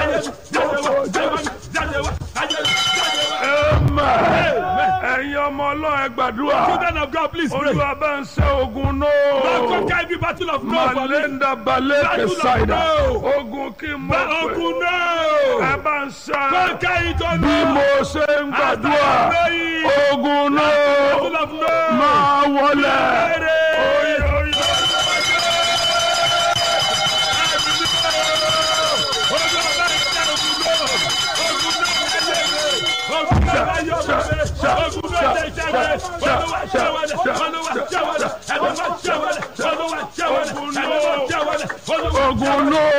ẹ̀yin ọmọ ọlọ́run ẹ gbàdúrà Children of God, please pray. olúwa bá ń ṣe ogun Lord, náà conquer every battle of no for me. malenda balẹ̀ Battle of kẹsàìdà no. ogun kí n mọ̀ But pé ogun ẹ no. bá ń ṣe Conquer it on bí no. mo ṣe ń gbàdúrà As I pray. ogun náà Battle of no. máa wọlé. Pray. Oye, oye. ogun náà